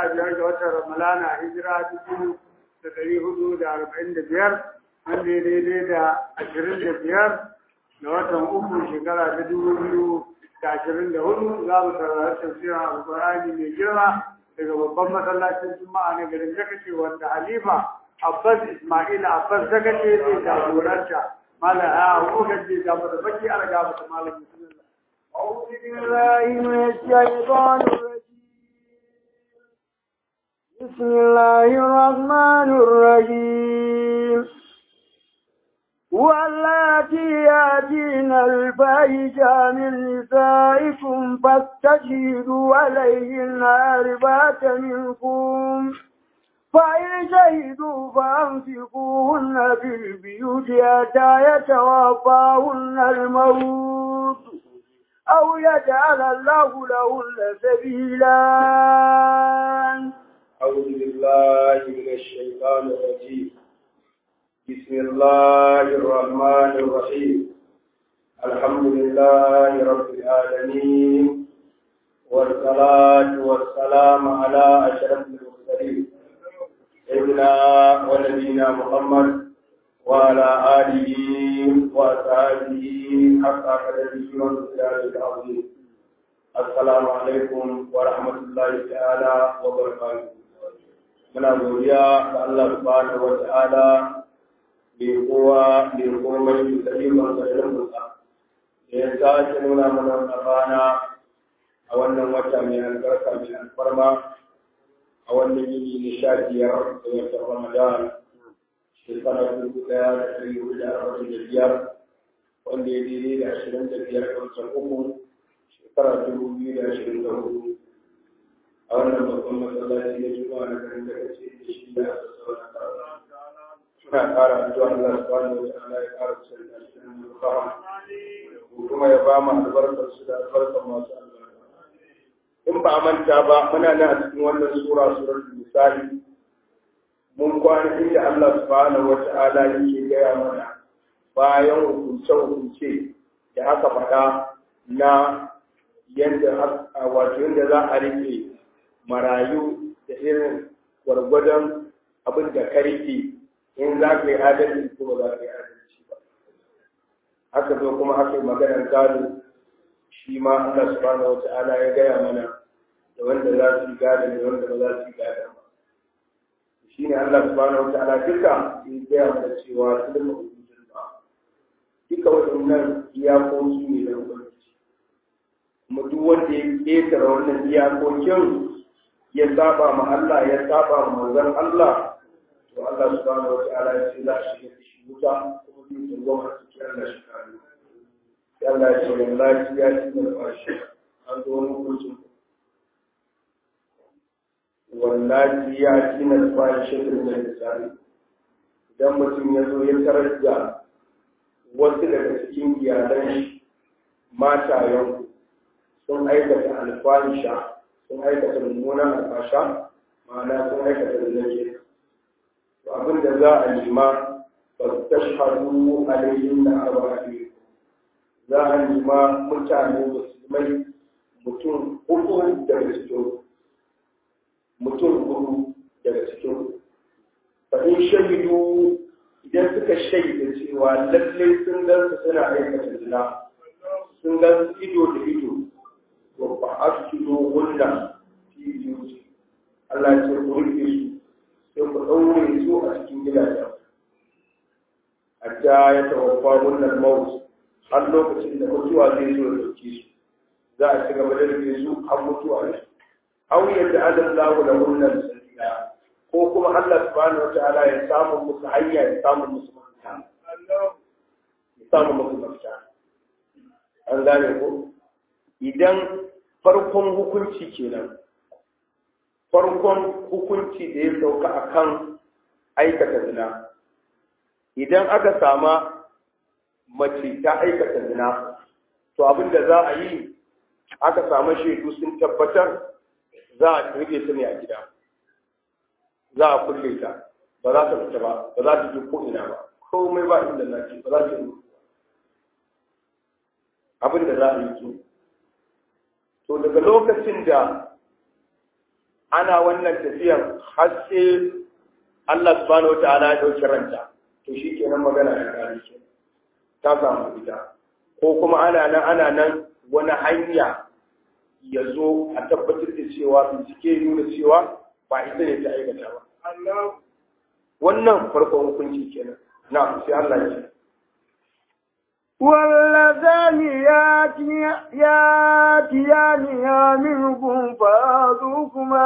sha biyar ga watan ramalana hijira dubu da ɗari hudu da arba'in da biyar wanda ya daidai da ashirin da biyar da watan uku shekara ta dubu biyu da ashirin da hudu za mu saurari tafsirin alƙur'ani mai girma daga babban masallacin juma'a na garin dakace wanda halifa abbas ismaila abbas dakace zai jagoranta malam a hukumar zai jagoranta baki ala gaba malam bismillah أعوذ بالله من الشيطان الرجيم بسم الله الرحمن الرحيم واللاتي يأتين الفاحشة من نسائكم فاستشهدوا عليهن أربعة منكم فإن شهدوا فأمسكوهن في البيوت حتى يتوفاهن الموت أو يجعل الله لهن سبيلا أعوذ بالله من الشيطان الرجيم بسم الله الرحمن الرحيم الحمد لله رب العالمين والصلاة والسلام على أشرف المرسلين سيدنا ونبينا محمد وعلى آله وأصحابه حق قدره ومقداره العظيم السلام عليكم ورحمة الله تعالى وبركاته muna godiya ga Allah subhanahu wa ta'ala mai kowa mai komai da ikon sa irin musa da ya sake nuna mana wannan rana a wannan wata mai albarka mai alfarma a wannan yini na sha biyar da watan Ramadan shekara dubu ɗaya da ɗari hudu da arba'in da biyar wanda ya daidai da ashirin da biyar da watan uku shekara dubu biyu da ashirin da hudu a wannan babban masallaci na juma'a na garin da kace da shi da aka sauna karatu suna ƙara addu'a Allah subhanahu wa ta'ala ya ƙara kusanta shi da fara kuma ya ba mu albarkar su da albarkar masu albarka in ba a manta ba muna nan a cikin wannan sura suratul misali mun kwana inda Allah subhanahu wa ta'ala yake gaya mana bayan hukunce-hukunce da aka faɗa na yadda wato yadda za a rike marayu da irin gwargwadon abin da ka rike in za ka yi adalci ko ba za ka yi adalci ba haka zo kuma aka yi maganar gado shi ma Allah subhanahu wa ta'ala ya gaya mana da wanda za su yi gado da wanda ba za su yi gado ba shi ne Allah subhanahu wa ta'ala duka ya gaya mana cewa su da mahujin ba duka waɗannan iyakoki ne da ubangiji kuma duk wanda ya ƙetare wannan iyakokin ya saba ma Allah ya saba ma manzon Allah to Allah subhanahu wa ta'ala ya ce za a shiga da shi wuta kuma zai tsangwama a cikin Allah shi kare sai Allah ya ce wallahi ya ci da fashi an zo wani hukuncin wallahi ya ci na fashi da misali idan mutum ya zo ya tarar da wasu daga cikin iyalan shi matayen sun aikata alfahisha sun aikata mummunan alfasha ma'ana sun aikata da zai to abin da za a nema ba su tashhadu alayhim na arba'i za a nema mutane musulmai mutum uku daga cikin mutum hudu daga cikin fa in shahidu idan suka shaida cewa lallai sun gan su suna aikata zina sun gan su ido da ido wa fa'askidu hunna fi biyuti Allah ya ce ku rike su sai ku daure su a cikin gidajen hatta ya tawaffa hunna maut har lokacin da mutuwa zai zo da dauke su za a ci gaba da rike su har mutuwa ne aw yadda adallahu da hunna sabila ko kuma Allah subhanahu wataala ya samu musu hanya ya samu musu mafita ya samu musu mafita an gane ko idan farkon hukunci kenan farkon hukunci da ya sauka akan aikata zina idan aka sama mace ta aikata zina to abin da za a yi aka samu shaidu sun tabbatar za a rike ta ne a gida za a kulle ta ba za ta fita ba ba za ta je ko ina ba komai ba inda na ce ba za ta yi abin da za a yi ke to daga lokacin da ana wannan tafiyan har sai Allah subhanahu wataala ya dauki ranta to shi kenan magana ya kare ke ta samu ita ko kuma ana nan ana nan wani hanya ya zo a tabbatar da cewa bincike nuna cewa ba ita ne ta aikata ba wannan farkon hukunci kenan na sai Allah ya ce واللذان ياتيانها منكم فآذوكما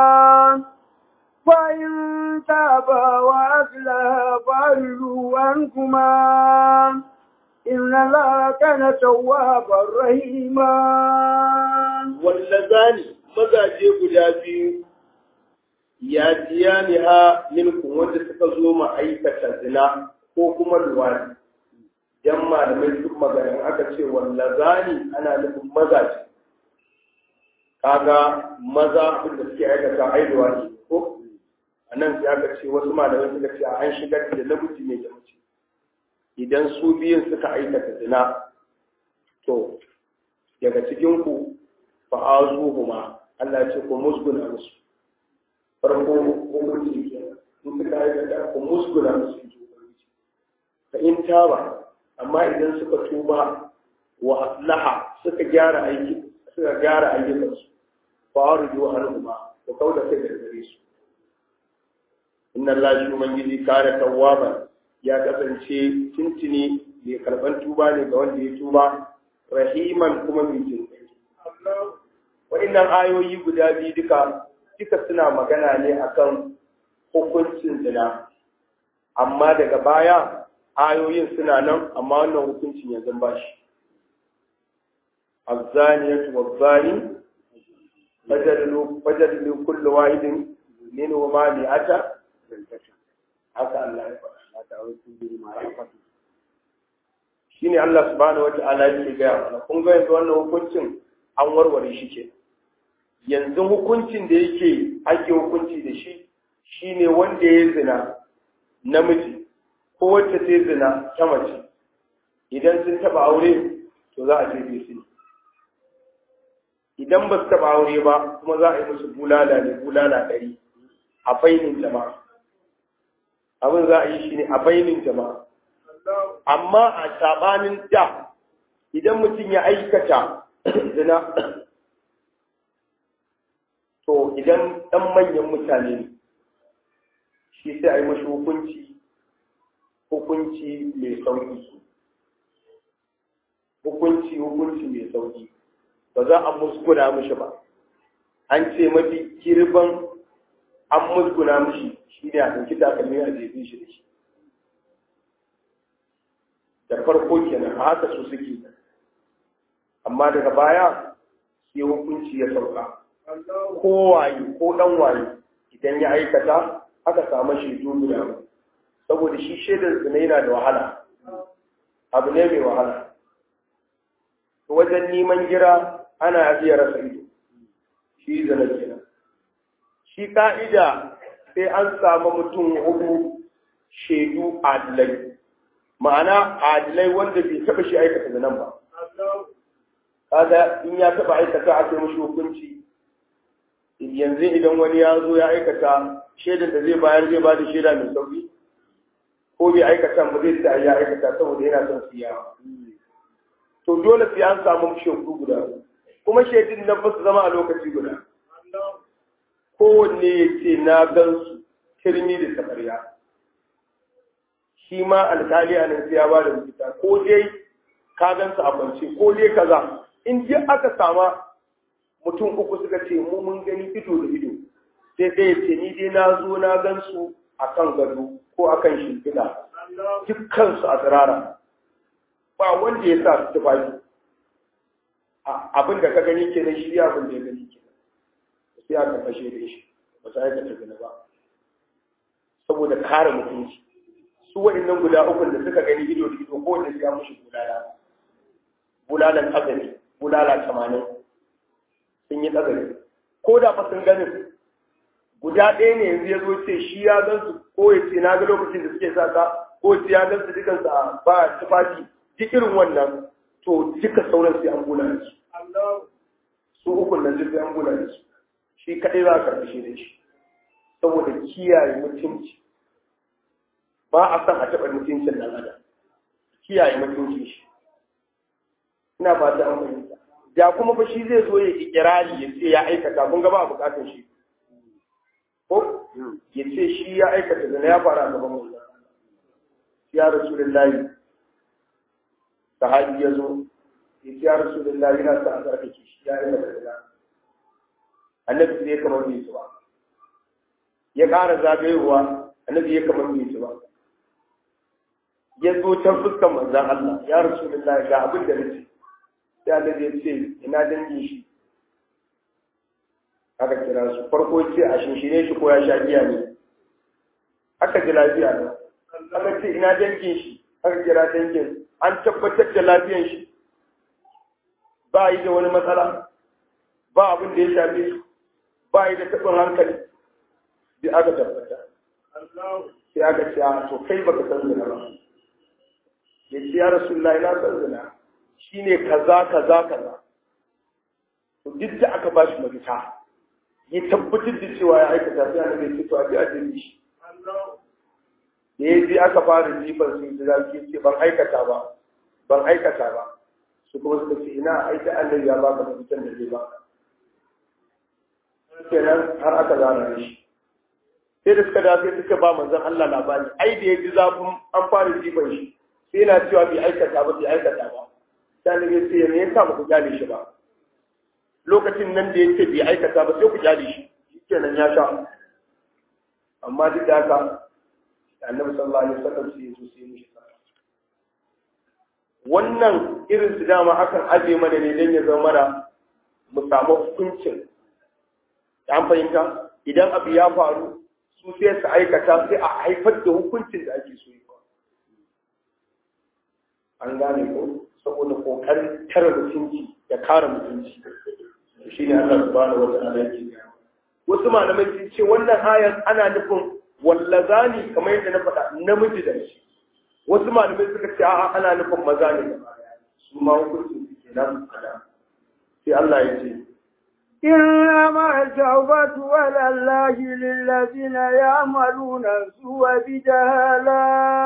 فإن تابا وأصلها فأرجوا عنكما إن الله كان توابا رحيما واللذان mazaje guda biyu ya jiya ni ha minkum wanda suka zo ma aikata zina ko kuma luwadi dan malamai duk maganin aka ce wallazani ana nufin mazaje kaga maza da suke aikata aiduwa ne ko a nan sai aka ce wasu malamai suka ce an shigar da namiji ne da mace idan su biyun suka aikata zina to daga cikin ku fa azuhuma Allah ce ku musguna musu farko hukunci kenan in suka aikata ku musguna musu fa in taba amma idan suka tuba wa aslaha suka gyara aiki suka gyara ayyukansu fa arju anhuma ku kauda kai daga gare su inna Allah shi ubangiji kare tawwaba ya kasance tuntuni mai karban tuba ne ga wanda ya tuba rahiman kuma mai jin kai wa'annan ayoyi guda biyu duka duka suna magana ne akan hukuncin zina amma daga baya ayoyin suna nan amma wannan hukuncin yanzu ba shi الزانية والزاني فجلدوا فجلدوا كل واحد منهما مئة haka Allah ya faɗa. Shi ne Allah subhanahu wa ta'ala yake gaya mana, kun ga yanzu wannan hukuncin an warware shi ke. Yanzu hukuncin da yake ake hukunci da shi, shi ne wanda ya zina namiji, ko wacce ta zina ta mace, idan sun taɓa aure, to za a jefe su ne. Idan ba su taɓa aure ba, kuma za a yi musu bulala ne, bulala ɗari a bainin jama'a. abin za a yi shi ne a bainin jama'a. Amma a saɓanin da idan mutum ya aikata zina, to idan ɗan manyan mutane ne, shi sai a yi mashi hukunci, hukunci mai sauƙi. Hukunci hukunci mai sauƙi, ba za a musguna mishi ba. An ce mafi girban an musguna mishi shi ne a ɗauki takalmi a jefin shi da shi da farko kenan a haka su suke amma daga baya sai hukunci ya sauka ko waye ko ɗan waye idan ya aikata aka samu shaidu guda saboda shi shaidar zina yana da wahala abu ne mai wahala wajen neman gira ana iya rasa ido shi zina kenan shi ka'ida sai an samu mutum hudu shaidu adilai ma'ana adilai wanda bai taɓa shi aikata da nan ba kaga in ya taɓa aikata a kai mashi hukunci yanzu idan wani ya zo ya aikata shaidan da zai bayar zai ba da shaida mai sauki ko bai aikata ba zai ta ya aikata saboda yana son siya to dole sai an samu shaidu guda kuma shaidun nan ba su zama a lokaci guda kowanne ya ce na gansu kirmi da tabarya shi ma alkali a nan ya ba da rikita ko dai ka gansu a kwance ko dai kaza in ji aka sama mutum uku suka ce mu mun gani ido da ido sai ɗaya ce ni dai na zo na gansu a kan gado ko a kan shimfiɗa dukkansu a tsirara ba wanda ya sa su tufafi abin da ka gani kenan shi abin da ya gani kenan sai aka fashe da shi ba su aikata gina ba saboda kare mutunci su waɗannan guda uku da suka gani ido da ido ko da ya mushi bulala bulalan azali bulala tamanin sun yi tsagari ko da fa sun ganin guda ɗaya ne yanzu ya zo ce shi ya gan su ko ya ce na ga lokacin da suke sa ka ko ce ya gan su dukansu a ba tufafi duk irin wannan to duka sauran sai an bulala su su ukun nan duk sai an bulala su shi kaɗai za a karɓi shi da shi saboda kiyaye mutunci ba a san a taɓa mutuncin ɗan adam kiyaye mutuncin shi ina ba ta fahimta da kuma fa shi zai zo ya ikirari ya ce ya aikata kun ga ba bukatun shi ko ya ce shi ya aikata zina ya fara a gaban mu ya rasulullahi sahabi ya zo ya ce ya rasulullahi na sa a tsarkake shi ya aikata zina annabi sai ya kamar bai su ba ya ƙara zagayowa annabi ya kamar bai su ba ya zo can fuskan manzan Allah ya rasulullahi ga abin da nace sai annabi ya ce ina dangin shi aka kira su farko ce a shinshine shi ko ya sha giya ne aka ji lafiya ne aka ce ina dangin shi aka kira dangin an tabbatar da lafiyan shi ba yi da wani matsala ba abin da ya shafe shi ba yi da taɓin hankali da aka tabbata sai aka ce a to kai baka san zina ba ya ce ya rasu ina san zina shine kaza kaza kaza to duk da aka ba shi mafita ya tabbatar da cewa ya aikata sai annabi ya ce to a ji a jini shi da ya ji aka fara jifar su da zafi ce ban aikata ba ban aikata ba su kuma suka ce ina aika annabi ya baka mafitan da zai baka kenan har aka zana da shi sai da suka dace suka ba manzon Allah labari ai da ya ji zafin an fara jifar shi sai yana cewa bai aikata ba bai aikata ba sai annabi ya ce me yasa ba ku gane shi ba lokacin nan da ya ce bai aikata ba sai ku kyale shi kenan ya sha amma duk da haka annabi sallallahu alaihi wasallam sai ya zo sai mishi wannan irin su dama akan aje mana ne dan ya zama mana mu samu hukuncin an fahimta idan abu ya faru su sai su aikata sai a haifar da hukuncin da ake so yi an gane ko saboda kokarin tara mutunci da kare mutunci shi ne Allah subhanahu wa ta'ala yake wasu malamai sun ce wannan ayar ana nufin wallazani kamar yadda na faɗa namiji da shi wasu malamai suka ce a'a ana nufin maza ne su ma hukuncin su kenan sai Allah ya ce إنما التوبة على الله للذين يعملون السوء بجهالة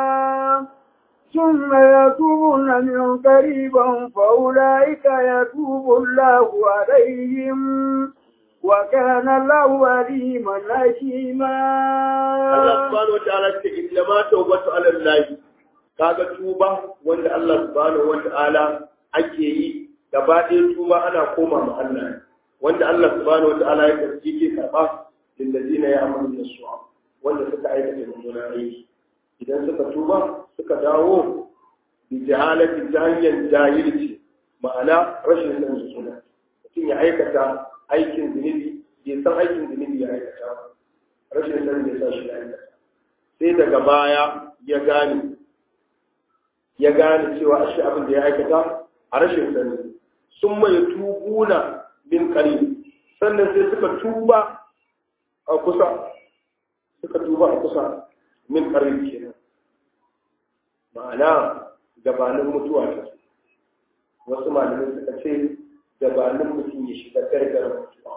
ثم يتوبون من قريبا فأولئك يتوب الله عليهم وكان الله عليما حكيما Allah subhanahu wataala ce innama tawbatu ala Allah kaga tuba wanda Allah subhanahu wataala ake yi gaba ɗaya tuba ana koma ma Allah wanda Allah subhanahu wataala ya karbi ke karba lil ladina ya'maluna su'a wanda suka aikata mummunan aiki idan suka tuba suka dawo bi jahalati ta hanyar jahilci ma'ana rashin sanin suna mutum ya aikata aikin zunubi bai san aikin zunubi ya aikata ba rashin sanin ya sa shi ya aikata sai daga baya ya gane ya gane cewa ashe abin da ya aikata a rashin sani sun mai tubuna min qarib sannan sai suka tuba a kusa suka tuba a kusa min qarib kenan ma'ana gabanin mutuwa ta wasu malamai suka ce gabanin mutum ya shiga gargarar mutuwa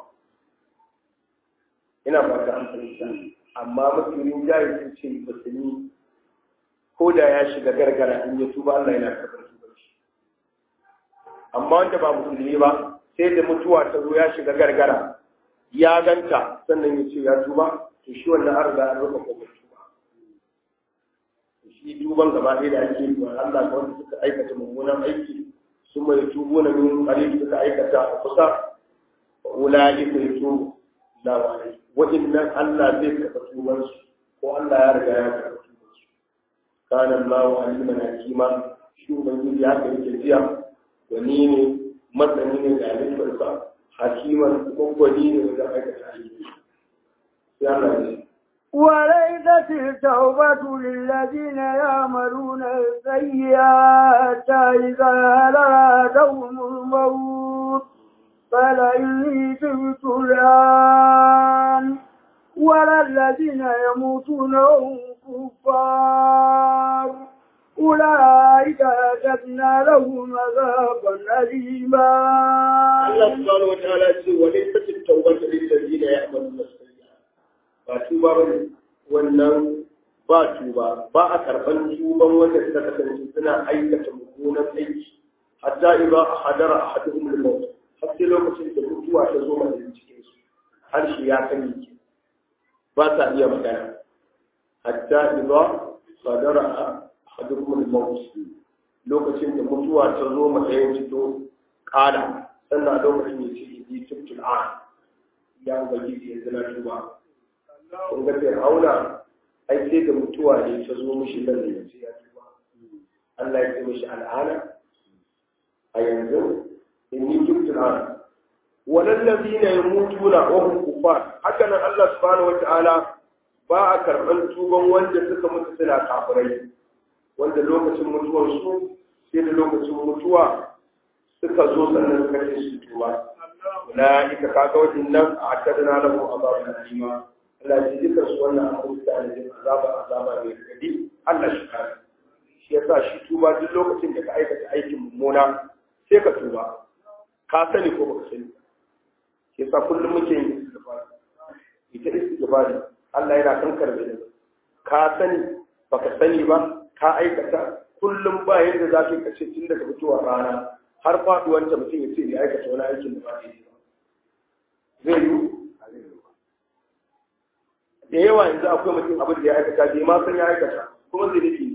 ina fata an fahimta amma mafi jari sun ce musulmi ko da ya shiga gargara in ya tuba Allah yana karɓar tubar shi amma wanda ba musulmi ba sai da mutuwa ta zo ya shiga gargara ya ganta sannan ya ce ya tuba to shi wannan an riga an rufe kofar tuba shi tuban gaba ɗaya da ake yi wa Allah ga wanda suka aikata mummunan aiki sun mai tubo na min ƙarfi suka aikata a kusa wa ula'i ka yi tubo lawarai waɗannan Allah zai karɓa tubansu ko Allah ya riga ya karɓa tubansu kana Allah aliman hakima shi ubangiji ya kai jiya wani ne masani ne ga halittarsa hakiman ko gwani ne wajen aikata aiki sai Allah ya وليست التوبة للذين يعملون السيئات إذا أرادهم الموت قال إني تبت الآن ولا الذين يموتون وهم كفار أولئك أعتدنا لهم عذابا أليما Allah subhanahu wataala ce wa laysa tawbata lil ladina ya'maluna sayyi'at ba tuba bane wannan ba tuba ba a karban tuban wanda suka kasance suna aikata mummunan aiki hatta idza hadara ahaduhum al-maut har sai lokacin da mutuwa ta zo mai cikin su harshe ya kame ki ba ta iya magana hatta idza hadara ahaduhum al-maut lokacin da mutuwa ta zo mai ɗayan fito ƙala sannan a lokacin ya ce yi tubtul a ya ubangiji yanzu na tuba kun ga fir'auna ai sai da mutuwa ne ta zo mishi nan da yanzu ya tuba Allah ya ce mishi al'ana a yanzu inni tubtul a walal ladina yamutuna wa hum kufar haka nan Allah subhanahu wataala ba a karɓar tuban wanda suka mutu suna kafirai wanda lokacin mutuwar su sai da lokacin mutuwa suka zo sannan suka ce su tuba ulaika kaga wadannan a tadana lahu azabun alima Allah ya jika su wannan abu da alijin azaba azaba mai gadi Allah shi kare shi yasa shi tuba duk lokacin da ka aikata aikin mummuna sai ka tuba ka sani ko baka sani shi yasa kullum muke yin istighfar ita istighfar Allah yana kan karbe da ka sani baka sani ba ka aikata kullum ba yadda za ka kace tun daga fitowar rana har faduwar ta mutum ya ce ya aikata wani aikin da ba zai yi ba zai yi da yawa yanzu akwai mutum abin da ya aikata bai ma san ya aikata kuma zai nufi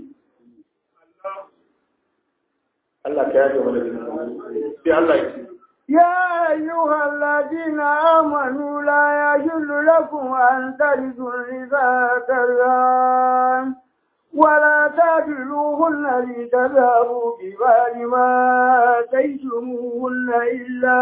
Allah ka yaje mana bin sai Allah ya ce يا أيها الذين آمنوا لا يحل لكم أن ترثوا النساء كرها ولا تعدلوهن لتذهبوا ببال ما آتيتموهن إلا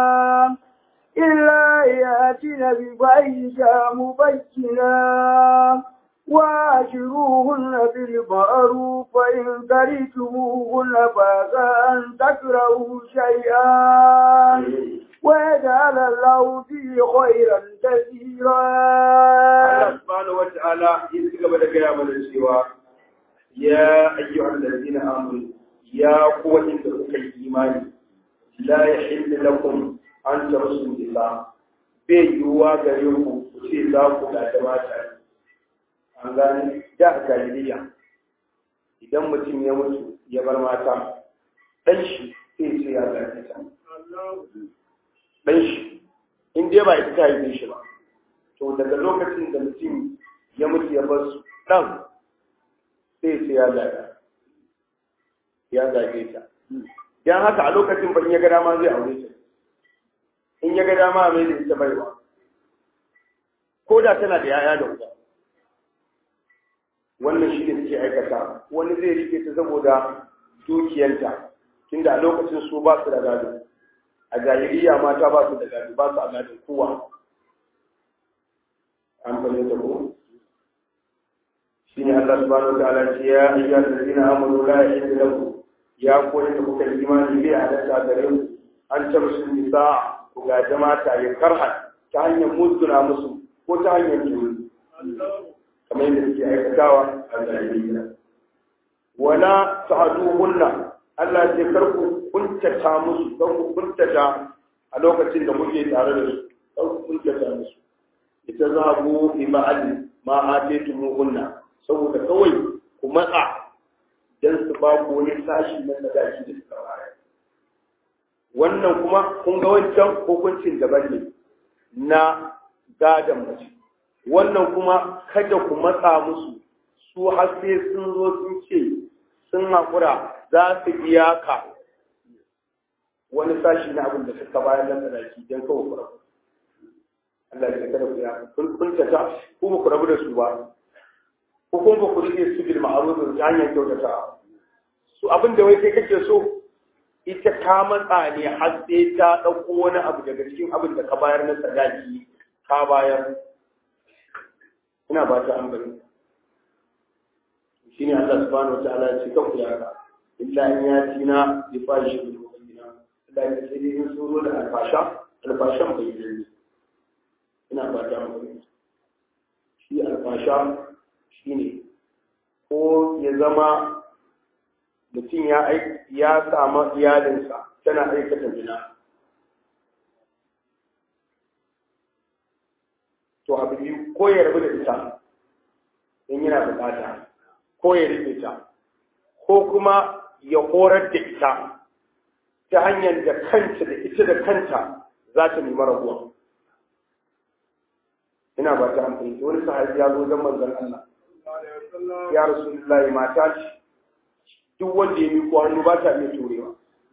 إلا يأتين بفاحشة مبينة وعاشروهن بالمعروف فإن كرهتموهن فعسى أن تكرهوا شيئا ويجعل الله فيه خيرا كثيرا. الله سبحانه وتعالى يسقى بدك من السوى يا أيها الذين آمنوا يا قوة إنك إيماني لا يحل لكم an ta musu nisa bai yiwuwa gare ku ku ce za ku gaji mata an gani da a jahiliya idan mutum ya mutu ya bar mata ɗan shi sai ce ya gaji ta ɗan shi in dai ba ita ta haife shi ba to daga lokacin da mutum ya mutu ya bar su ɗan sai ce ya gaji ya gaje ta dan haka a lokacin ban ya ga dama zai aure ta in ya ga dama mai da ita baiwa ko da tana da yaya da uba wannan shi ne suke aikata wani zai rike ta saboda dukiyanta tunda a lokacin su ba su da gado a jahiliya mata ba su da gado ba su a gadon kowa an fahimta ko shi ne Allah subhanahu wa ta'ala ce ya ayyuhal ladina amanu la yahillu lakum ya koyi da kuka yi imani bai halatta gare ku an tabsu nisa ku gaji mata ya karha ta hanyar musguna musu ko ta hanyar juri kamar yadda suke aikatawa a jahiliya wala ta'duhunna Allah ya kar ku kuntata musu kar ku kuntata a lokacin da muke tare da su kar ku kuntata musu ita zahabu bi ma'al ma atitumuhunna saboda kawai ku matsa dan su ba ku wani sashi na sadaki da suka bayar wannan kuma kun ga wancan hukuncin daban ne na gadon mace wannan kuma kada ku matsa musu su har sai sun zo sun ce sun haƙura za su biya ka wani sashi na abin da suka bayar na sadaki don kawo ku rabu Allah ya kada ku ya kun kuntata ku ba ku rabu da su ba ko kuma ba ku rike su bil ma'ruf ta hanyar kyautata su abin da wai kai kake so ita ta matsa ne har sai ta ɗauko wani abu daga cikin abin da ka bayar na sadaki ka bayar ina ba ta ambali shine Allah subhanahu wa ta'ala ya ce ka kula ka illa in ya tina bi fashi bil mu'minina Allah ya ce in sun zo da alfasha alfashan bai yi ina ba ta ambali shi alfasha shine ko ya zama mutum ya ya samu iyalinsa tana aikata zina to abu biyu ko ya rabu da ita in yana bukata ko ya rike ta ko kuma ya horar da ita ta hanyar da kanta da ita da kanta za ta nemi rabuwa ina ba ta amfani wani sahabi ya zo zan manzon Allah ya rasulullahi mata ce duk wanda ya miƙo hannu ba ta iya turewa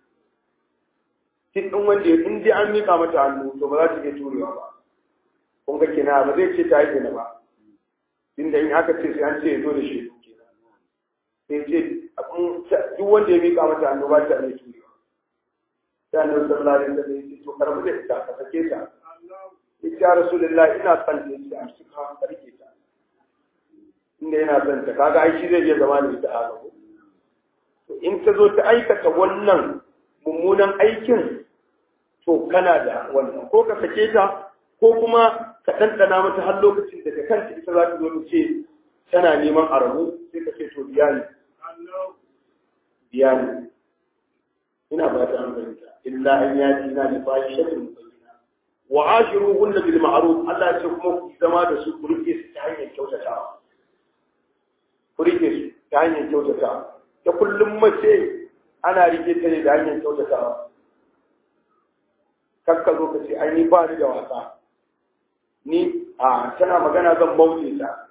duk ɗin wanda ya in dai an miƙa mata hannu to ba za ta iya turewa ba kun ga kina ba zai ce ta yi kina ba inda in aka ce sai an ce ya zo da shi sai ce duk wanda ya miƙa mata hannu ba ta iya turewa sai annabi sallallahu alaihi wasallam ya ce to karbu da ita ka sake ta ya rasulullahi ina son ta yace a cikin ka rike ta inda yana son ta kaga ai shi zai iya zama da ita a gaba in ta zo ta aikata wannan mummunan aikin to kana da wannan ko ka sake ta ko kuma ka ɗanɗana mata har lokacin da kanta ita za ta zo ta ce tana neman a rabu sai ka ce to biya ni biya ni ina ba ta amfanta illa an yaji na da bayan shakin mubayyana wa ashiru hunna bil ma'ruf Allah ya ce kuma ku zama da su ku rike su ta hanyar kyautatawa ku rike su ta hanyar kyautatawa ta kullum mace ana rike ta ne da hanyar kyautatawa kakka zo ka ce ai ni ba ni da wasa ni a tana magana zan bauce ta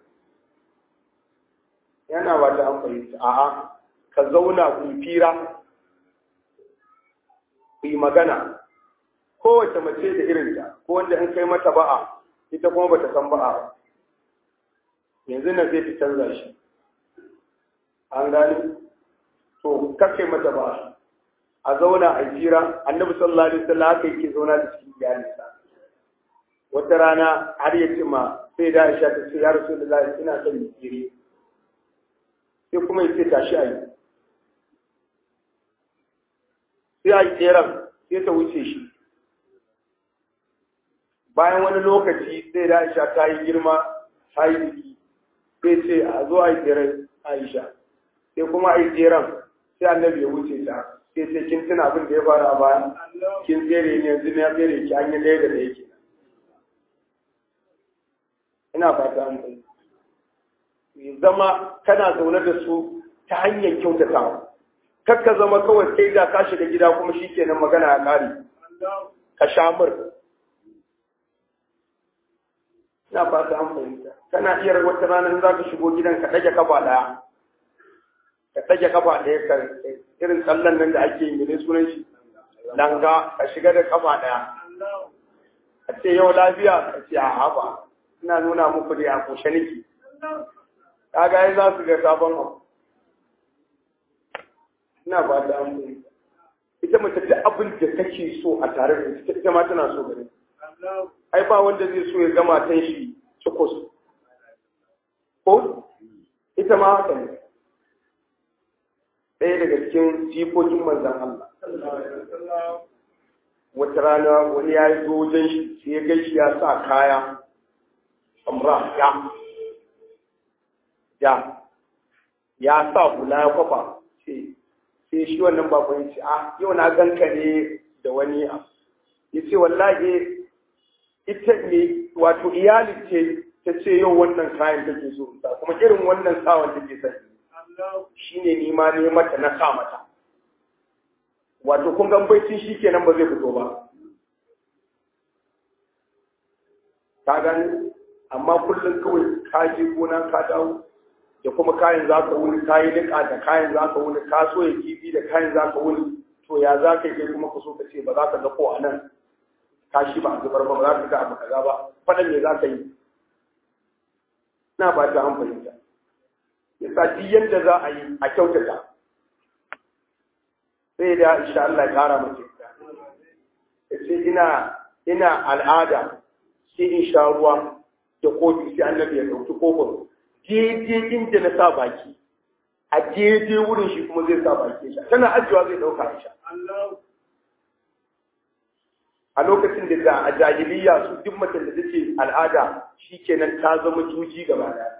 yana ba ta amfani ta a'a ka zauna ku fira ku yi magana kowace mace da irinta ko wanda in kai mata ba'a ita kuma bata san ba'a ba yanzu na zai fi canza shi an gani to kake mata ba a zauna a jira annabi sallallahu alaihi wasallam haka yake zauna da cikin iyalinsa wata rana har ya ce ma sai da Aisha ta ce ya Rasulullahi ina son mu jire sai kuma ya ce tashi ayi sai a yi tseren sai ta wuce shi bayan wani lokaci sai da Aisha ta yi girma ta yi biki sai ce a zo a yi tseren Aisha sai kuma a yi tseren sai annabi ya wuce ta sai sai kin tuna abin da ya fara a baya kin tsere ne yanzu na tsere ki an yi ɗaya da ɗaya kenan ina fata an kai zama kana zaune da su ta hanyar kyautatawa kar ka zama kawai kai da ka shiga gida kuma shi kenan magana ya ƙare ka shamur ina fata an fahimta kana iya wata ranar za ka shigo gidan ka ɗage kafa ɗaya ka ɗage kafa ɗaya ka irin tsallan nan da ake yi ne sunan shi langa ka shiga da kafa ɗaya a ce yau lafiya ka ce a haba ina nuna muku da a kushe niki kaga ai za su ga sabon abu ina ba da an ita mace duk abin da kake so a tare da ita ita ma tana so gare ai ba wanda zai so ya ga matan shi cikos ko ita ma haka ne ɗaya daga cikin jikokin manzan Allah wata rana wani ya yi zo wajen shi sai ya gaishe ya sa kaya amra ya ya ya sa hula ya kwafa sai shi wannan bakon ce ah yau na ganka ne da wani ya ce wallahi ita ne wato iyali ce ta ce yau wannan kayan take so kuma irin wannan sawan take sani shi ne nima ne mata na sa mata wato kun gan baicin shi kenan ba zai fito ba ka gani amma kullum kawai ka je gona ka dawo da kuma kayan za ka wuni ka yi niƙa da kayan za ka wuni ka so ya kifi da kayan za ka wuni to ya za ka yi kuma ka so ka ce ba za ka ga ko a nan ka shi ba a zubar ba ba za ka ga abu kaza ba faɗan me za ka yi na ba ta an fahimta yasa duk yadda za a yi a kyautata sai da insha Allah ya kara mace ta ce ina ina al'ada sai in sha ruwa da kofi sai annabi ya dauki kofin daidai inda na sa baki a daidai wurin shi kuma zai sa baki sha tana ajiyewa zai dauka sha a lokacin da a jahiliya su duk mace da take al'ada shikenan ta zama juji gaba daya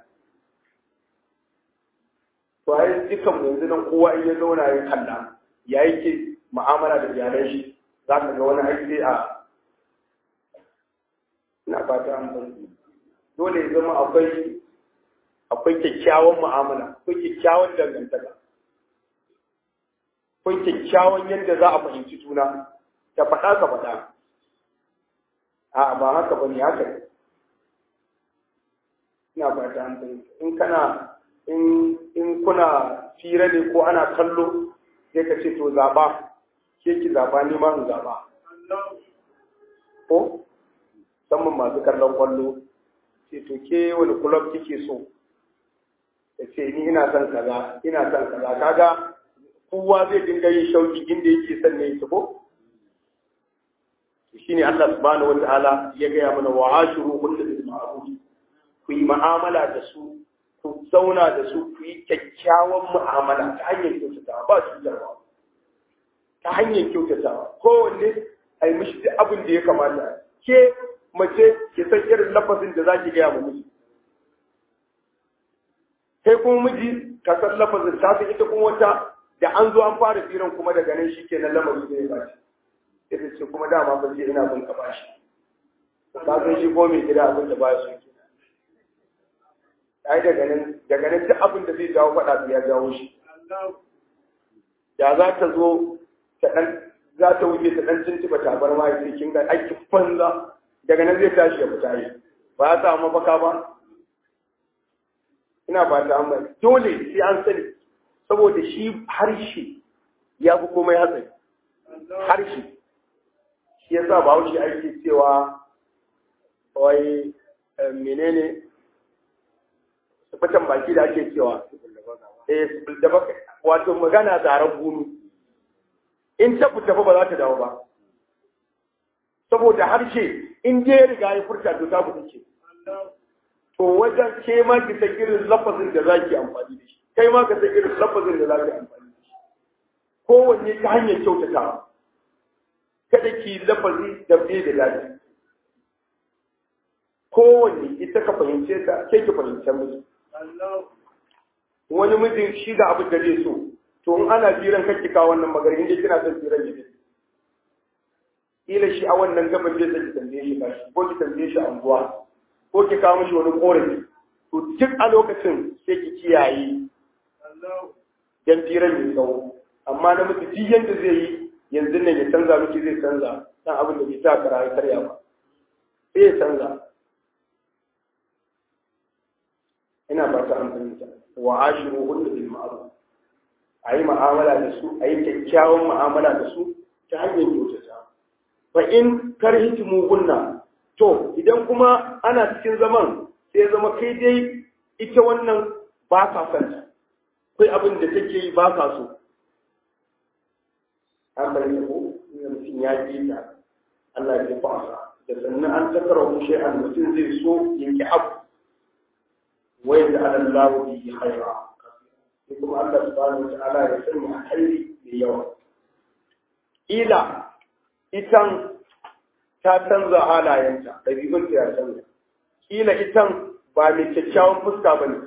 to ai dukan yanzu nan kowa in ya zauna ya kalla ya yake mu'amala da iyalan shi za ka ga wani aiki a ina fata an bari dole ya zama akwai akwai kyakkyawan mu'amala akwai kyakkyawan dangantaka akwai kyakkyawan yadda za a fahimci juna ta faɗa ka faɗa a ba haka ba ne haka ne ina fata an fahimta in kana in in kuna fira ne ko ana kallo sai ka ce to zaɓa ke ki zaɓa ni ma in zaɓa ko musamman masu kallon kwallo ce to ke wani kulob kike so ya ce ni ina son kaza ina son kaza kaga kowa zai dinga yin shauki inda yake son ne su ko shine Allah subhanahu wataala ya gaya mana wa ashuru kullu bil ma'ruf ku yi mu'amala da su ku zauna da su ku yi kyakkyawan mu'amala ta hanyar kyautatawa ba cutarwa ta hanyar kyautatawa kowanne a yi mishi duk abin da ya kamata ke mace ki san irin lafazin da za ki gaya ma miji kai kuma miji ka san lafazin ta san ita kuma wata da an zo an fara firan kuma daga nan shi ke nan lamarin da ya bashi ita ce kuma dama ba ce ina bin ka bashi ka san shi ko mai gida abin da ba su ke ai daga nan daga nan duk abin da zai jawo faɗa ya jawo shi da za ta zo ta dan za ta wuce ta dan tuntuba tabar ma ya kin ga aiki banza daga nan zai tashi ya fita yi ba ya samu mafaka ba ina ba ta amma dole sai an sani saboda shi harshe ya fi komai hatsari harshe shi ya sa bahaushe ake cewa wai menene fitan baki da ake cewa eh da baka wato magana zaren gumi in ta fita ba za ta dawo ba saboda harshe in je riga ya furta to ta fita ce to wajen ke ma ki san irin lafazin da zaki amfani da shi kai ma ka san irin lafazin da zaki amfani da shi kowanne ta hanyar kyautatawa kada ki lafazi da bai da daɗi kowanne ita ka fahimce ta ke ki fahimce miji wani mijin shi ga abin da zai so to in ana jiran kake kawo wannan magana inda kina son jiran ne kila shi a wannan gaban zai saki tambaye shi kashi ko ki tambaye shi anguwa ko ki kawo mishi wani korafi to duk a lokacin sai ki kiyaye dan firan mai tsawo amma na miji duk yanda zai yi yanzu nan ya canza miki zai canza dan abin da bai sa kara ya karya ba sai ya canza ina ba ta an fahimta wa ashiru hunna bil ma'ruf ayi mu'amala da su ayi kyakkyawan mu'amala da su ta hanyar kyautata fa in karhitimu hunna to idan kuma ana cikin zaman sai zama kai dai ita wannan ba ka san ta kai abin da take yi ba ka so an bari ko mutum ya ji ta Allah ya fasa da sannan an takara mu shay'an mutum zai so yanki abu ويجعل الله به خيرا يقول الله سبحانه وتعالى يسمى خير بيوم إلى إتن تاتنزا halayenka ɗabi'unta ya canza ƙila itan ba mai kyakkyawan fuska ba ne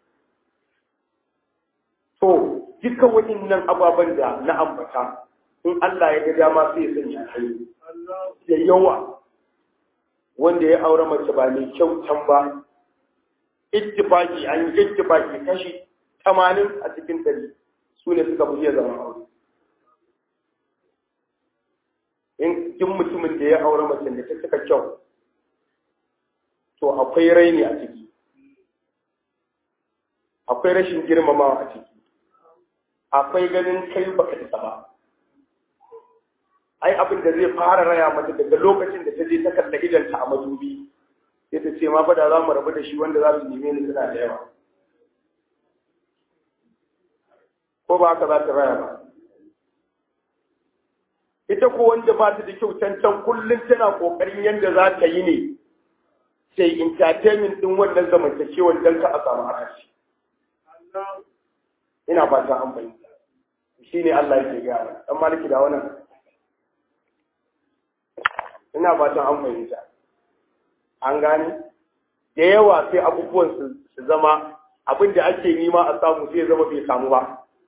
to dukkan waɗannan ababen da na ambata in Allah ya ga dama sai ya sanya alheri da yawa wanda ya aure mace ba mai kyautan ba ittifaki an yi ittifaki kashi tamanin a cikin ɗari su ne suka fi iya zama aure in kin mutumin da ya aure mace da ta suka kyau to akwai raini a ciki akwai rashin girmamawa a ciki akwai ganin kai baka isa ba ai abin da zai fara raya mata daga lokacin da ta je ta kalla idanta a madubi sai ta ce ma fa da za mu rabu da shi wanda za su neme ni suna da yawa ko ba haka za ta raya ba ita ko wanda ba ta da kyau cancan kullum tana kokarin yadda za ta yi ne sai entertainment din wannan zamantakewar dan ka a samu arashi ina fata an fahimta shine Allah yake gaya dan maliki da wannan ina fatan an fahimta an gane da yawa sai abubuwan su zama abin da ake nima a samu sai zama bai samu ba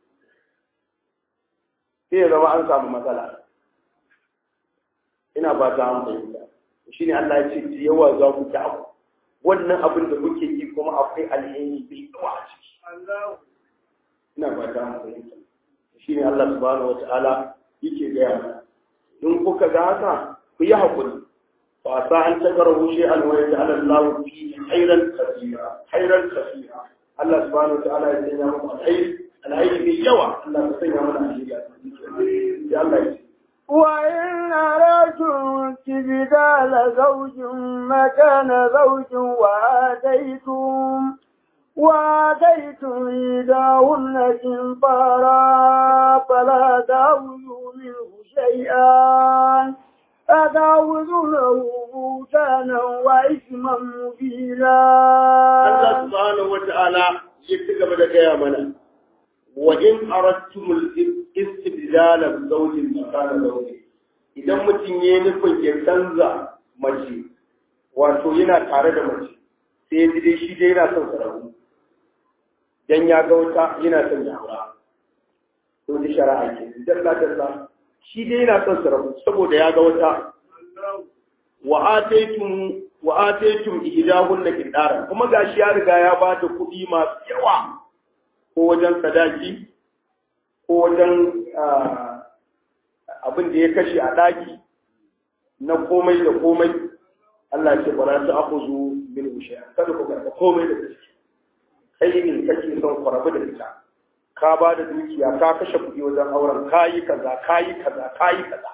sai ya zama an samu matsala ina ba ta an fahimta shi ne Allah ya ce da yawa za ku ta abu wannan abin da kuke yi kuma akwai alheri bai yawa a ciki ina ba ta mu fahimta shine Allah subhanahu wata'ala yake gaya mana in kuka ga haka ku yi hakuri fa sa an takarahu shay'an wa yaj'al Allahu fi khairan kathira khairan kathira Allah subhanahu wata'ala ya sanya muku alheri alheri mai yawa Allah ya sanya mana alheri a cikin ya Allah ya وإن أردتم استبدال زوج مكان زوج وآتيتم وآتيتم إيداهن كنطارا فلا تأخذوا منه شيئا أتعوذونه بوتانا وإثما مبينا Allah subhanahu wa ta'ala ya ci gaba da gaya mana wa in aradtumul istibdala zawjin makana zawji idan mutum ya nufin ya canza mace wato yana tare da mace sai ya ji dai shi dai yana son sa rabu dan ya ga wata yana son ya aura to da shari'a ke dalla dalla shi dai yana son sa rabu saboda ya ga wata wa ataytum wa ataytum ihdahunna qidara kuma gashi ya riga ya ba da kuɗi masu yawa ko wajen sadaki ko wajen abin da ya kashe a ɗaki na komai da komai Allah ce ba za ta akuzu min wushe kada ku karɓa komai da gaske kai ne kake son ku rabu da ita ka ba da dukiya ka kashe kuɗi wajen auren kayi kaza kayi kaza kayi kaza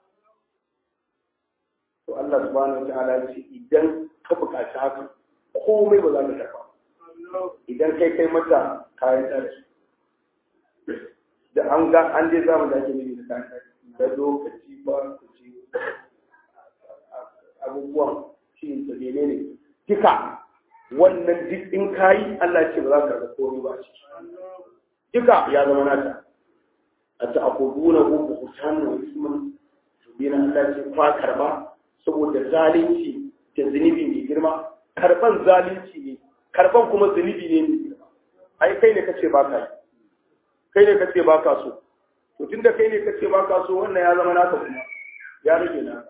to Allah subhanahu wataala ya ce idan ka buƙaci haka komai ba za ka karɓa idan kai kai mata kayan ɗaki da an ga an je zamu da ake nufi da kayan ɗaki da lokaci ba ku ci abubuwan shi da mene ne duka wannan duk in kayi Allah ya ce ba za ka karɓa komai ba a ciki duka ya zama nata a ta akuduna ko ku hutanu wa isman bina Allah ce kwa karba saboda zalunci da zunubi mai girma karban zalunci ne karban kuma zunubi ne mai girma ai kai ne kace ba ka kai ne kace ba ka so to tunda kai ne kace ba ka so wannan ya zama naka kuma ya rage naka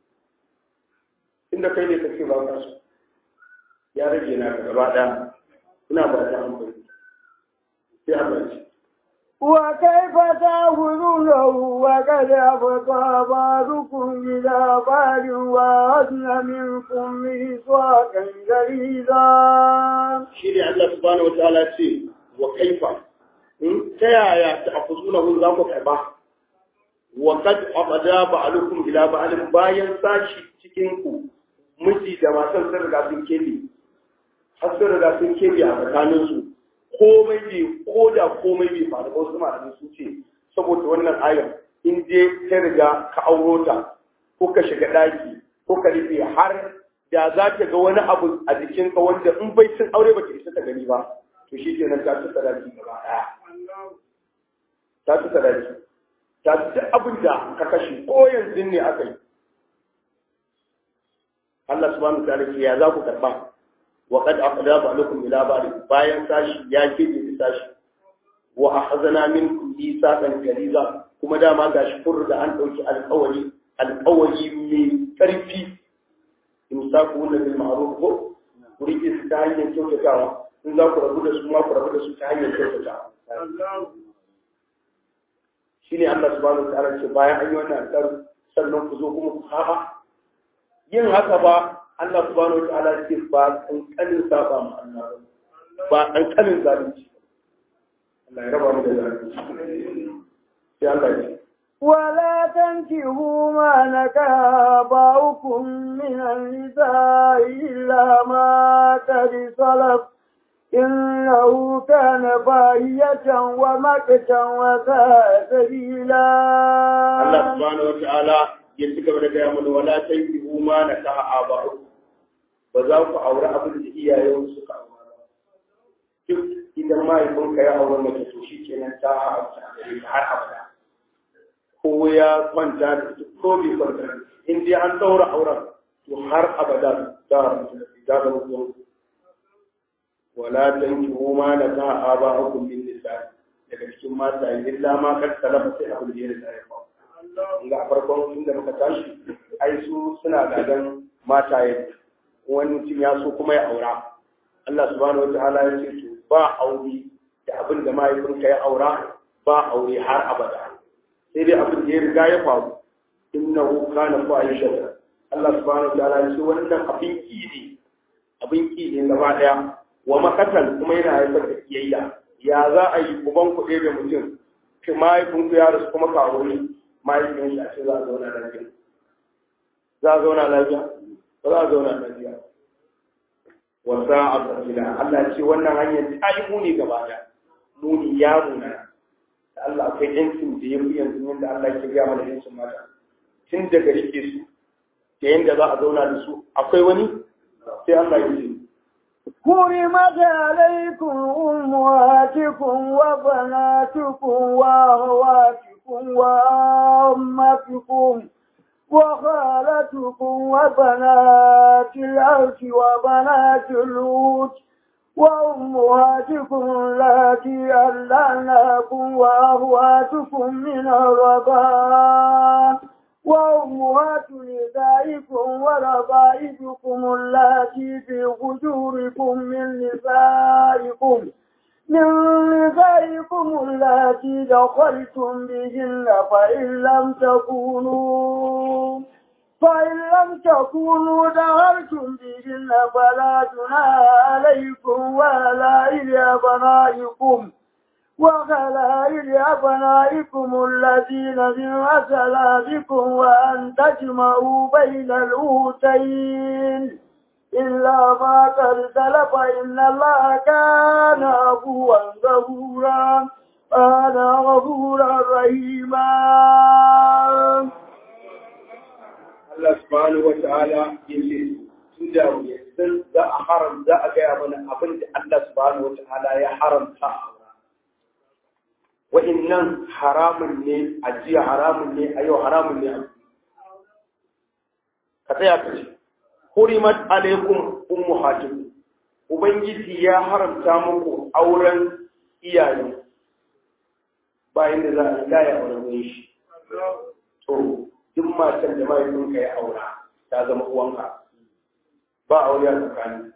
tunda kai ne kace ba ka so ya rage naka gaba ɗaya ina ba ta hankali sai Allah ce وكيف تأخذونه وقد أفضى بعضكم إلى بعض وأخذن منكم ميثاقا غليظا. شيء الله سبحانه وتعالى ce wa kaifa ta yaya ta akuzunahu za ku karba wa qad abada ba'alukum ila ba'alin bayan sashi cikin ku miji da matan sun riga sun kebe har sun riga sun kebe a tsakanin su komai bai ko da komai bai faru ba wasu malamai sun ce saboda wannan ayar in je ta riga ka auro ta ko ka shiga daki ko ka rufe har da za ta ga wani abu a jikinka wanda in bai cin aure ba ta isa ta gani ba to shi ke nan ta ci sadaki gaba ɗaya ta ci sadaki ta ci duk abin da ka kashe ko yanzu ne aka yi Allah subhanahu wa ta'ala ya za ku karɓa وقد أقدى بعضكم إلى بعض bayan sashi ya kebe da sashi wa akhazana minkum mithaqan ghaliza kuma dama gashi kun da an dauki alƙawari alƙawari mai ƙarfi imsaku na bil ma'ruf ko ku rike su ta hanyar kyautatawa in za ku rabu da su ma ku rabu da su ta hanyar kyautatawa shine Allah subhanahu wa ta'ala ce bayan an yi wannan alƙawari sannan ku zo kuma ku saba yin haka ba Allah subhanahu wa ta'ala ce ba kankanin saba ma Allah ba kankanin zalunci Allah ya raba mu da zalunci sai Allah ya ce ولا تنكحوا ما نكح آباؤكم من النساء إلا ما قد سلف إنه كان باهية ومكتا وساء سبيلا Allah subhanahu wa ta'ala ya ci gaba da gaya mana wala tankihu ma nakaha aba'ukum ba za ku aure abin da iyayen suka aure ba duk idan mahaifinka ya aure mace to shi kenan ta haramta gare ka har abada ko ya kwanta da ita ko bai kwanta da ita. in dai an daura auren to har abada ta haramta da ita ta zama zuwa wala tankihu ma nakaha aba'ukum min nisa daga cikin mata illa ma kad salafa sai abin da ya riga ya faru ga farkon inda muka tashi ai su suna gadan mataye wani mutum ya so kuma ya aura Allah subhanahu wataala ya ce to ba aure da abin da mahaifinka ya aura ba aure har abada sai dai abin da ya riga ya faru innahu kana fa'ishatan Allah subhanahu wataala ya ce wannan abin ki ne abin ki ne gaba daya wa makatan kuma yana haifar da kiyayya ya za a yi uban ku da mutum ki mahaifinku ya rasu kuma ka aure mahaifin shi a ce za a zauna lafiya za a zauna lafiya ba za a zauna lafiya wasa a tsakila Allah ce wannan hanyar ta yi muni gaba da muni ya muna da Allah akwai yancin da ya fi yanzu yadda Allah ke gaya mana yancin mata tun daga rike su da yadda za a zauna da su akwai wani sai Allah ya ce حرمت عليكم أمهاتكم وبناتكم وأخواتكم وأمتكم وخالتكم وبنات العرش وبنات الوت وأمهاتكم التي ألعناكم وأخواتكم من الرضاعة وأمهات نسائكم وربائبكم اللاتي في حجوركم من نسائكم من نسائكم اللاتي دخلتم بهن فإن لم تكونوا فإن لم تكونوا دخلتم بهن فلا جناح عليكم ولا إلى أبنائكم وخلائل أبنائكم الذين من أسلافكم وأن تجمعوا بين الأوتين إلا ما قد سلف إن الله كان عفوا غفورا كان غفورا رحيما Allah subhanahu wa ta'ala ya ce tun da yanzu za a haram za a gaya mana abin da Allah subhanahu wa ta'ala ya haramta a wa'innan haramun ne a jiya haramun ne a yau haramun ne a ka tsaya ka ce hurimat alaikum ummahatukum ubangiji ya haramta muku auren iyaye bayan da za a riga ya auren shi to duk matan da mahaifinka ya aura ta zama uwanka ba aure a tsakani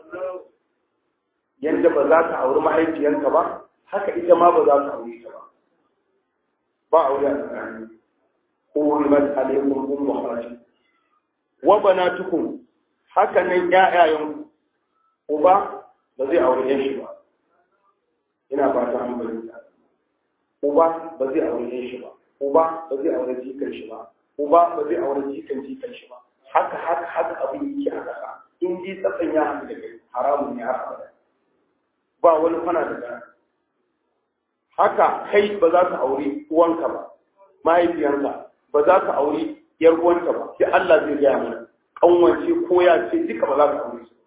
yadda ba za ka auri mahaifiyanka ba haka ita ma ba za ka aure ta ba ba aure a tsakani hurimat alaikum ummahatukum wa banatukum haka nan ƴaƴayen uba ba zai aure yan shi ba ina fata an bayyana uba ba zai aure yan shi ba uba ba zai aure jikan shi ba uba ba zai aure jikan jikan shi ba haka haka haka abin yake a kasa in ji tsatsan ya haɗu da kai haramun ne har abada ba wani kwana da gana haka kai ba za ka aure uwanka ba mahaifiyanka ba za ka aure yar uwanka ba sai Allah zai gaya mana kanwance ko ya ce duka ba za ka aure su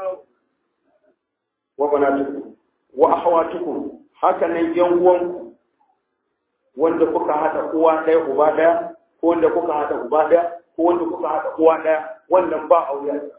wa banatukum wa akhawatukum haka nan yan uwanku wanda kuka hada uwa ɗaya uba ɗaya ko wanda kuka hada uba ɗaya ko wanda kuka hada uwa ɗaya wannan ba aure a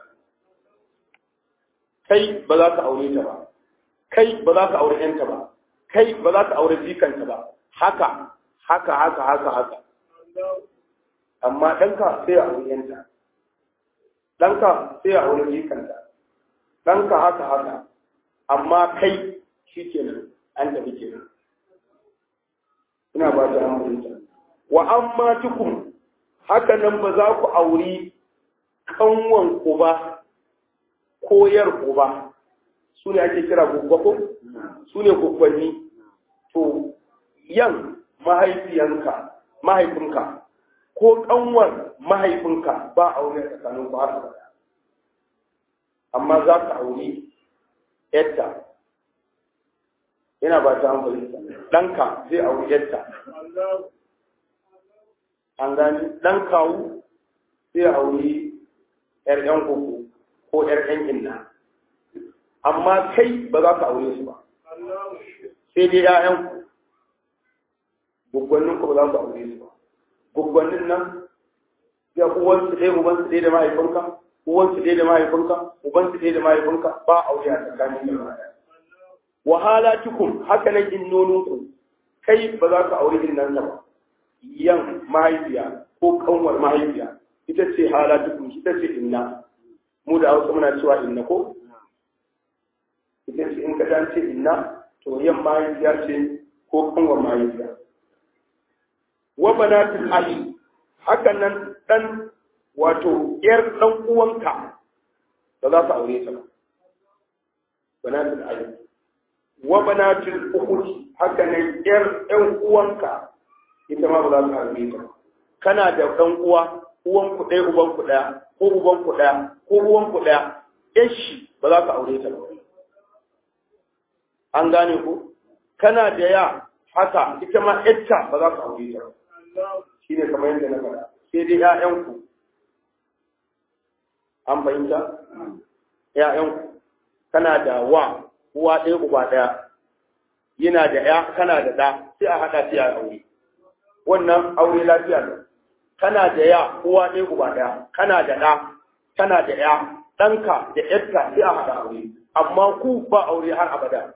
kai ba za ka aure ta ba kai ba za ka aure yanta ba kai ba za ka aure jikanta ba haka haka haka haka haka amma ɗanka sai a aure yanta ɗanka sai a aure jikanta ɗanka haka haka amma kai shi kenan an tafi kenan ina ba ta hamurinta wa amma tukun haka nan ba za ku auri kanwan ku ba ko yar ku ba su ne ake kira gwaggwako su ne gwaggwanni to yan mahaifiyanka mahaifinka ko kanwar mahaifinka ba aure tsakanin ku har abada amma za ka auri yadda yana ba ta hankali ɗanka zai auri yadda an gani ɗan kawu zai auri ‘yar ‘yan koko ko ‘yar ‘yan inna amma kai ba za ka aure su ba sai dai ‘ya'yanku gwaggwannin ku ba za ku aure su ba gwaggwannin nan ya uwansu ɗaya ubansu ɗaya da mahaifinka uwansu ɗaya da mahaifinka ubansu ɗaya da mahaifinka ba aure a tsakanin yin ɗaya wahalatukum haka nan innoninku kai ba za ka aure irin nan ba yan mahaifiya ko kanwar mahaifiya ita ce halatukum ita ce inna mu da hausa muna cewa inna ko ita ce in ka dan ce inna to yan mahaifiya ce ko kanwa mahaifiya wa banatul ali hakan nan dan wato yar dan uwanka ba za ka aure ta ba banatul ali wa banatul ukhti haka nan yar ɗan uwanka ita ma ba za ka aure ta kana da ɗan uwa uwan ku ɗaya uban ku ɗaya ko uban ku ɗaya ko uwan ku ɗaya yashi ba za ka aure ta ba an gane ku kana da ya haka ita ma yatta ba za ka aure ta ba shi ne kamar yadda na faɗa sai dai ƴaƴanku an fahimta ƴaƴanku kana da wa uwa ɗaya uba ɗaya yana da ya kana da ɗa sai a haɗa sai a aure wannan aure lafiya ne kana da ya uwa ɗaya uba ɗaya kana da ɗa kana da ya ɗanka da ƴarka sai a haɗa aure amma ku ba aure har abada